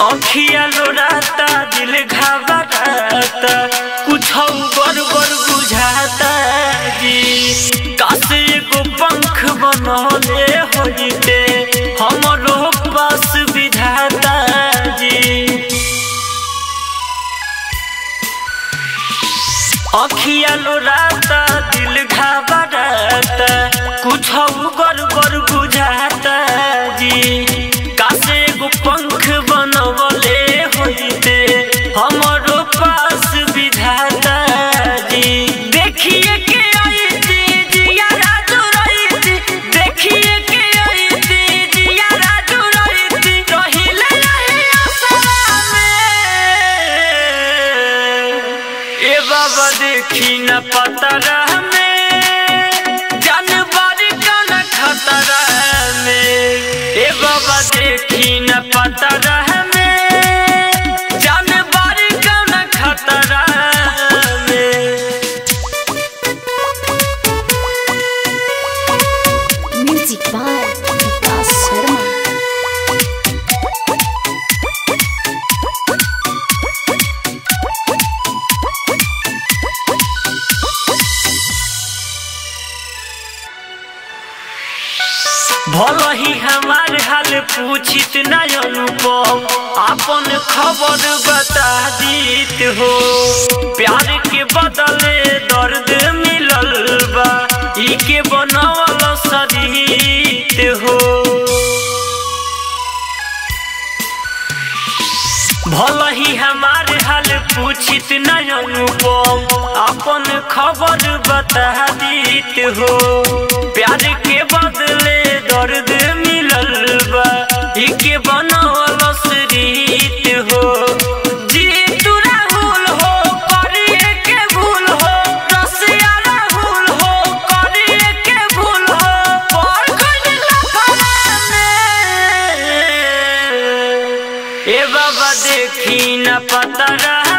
अखिया लोराता दिल घबराता कुछ गड़बड़ बुझाता जी कासे एगो पंख बनले होइते हमरो पास विधाता जी अखिया लोराता दिल घबराता कुछ गड़बड़ बुझाता जी कासे एगो पंख बनवले होइते हमरो पास विधाता जी देखिए के आई थी जिया राजू रही थी देखिए के आई थी जिया राजू रही थी रहिले रही आसरा में ए बाबा देखी न पतरा में जानवर का न खतरा में ए बाबा देखी न पतरा में जानवर का न खतरा में Music by Vikas Sharma. भल ही हमार हाल पूछित न अनुपम अपन खबर बता दीत हो प्यार के बदले दर्द मिलल बा ई के बनवल शरीत हो भल ही हमार हाल पूछित न अनुपम अपन खबर बता दीत हो प्यार के बदले दर्द मिलल बा ई के बनवल रीत हो जी तू राहुल हो करिए के भूल हो रसिया राहुल हो करिए के भूल हो पर कोई लफड़ा में ए बाबा देखी न पतरा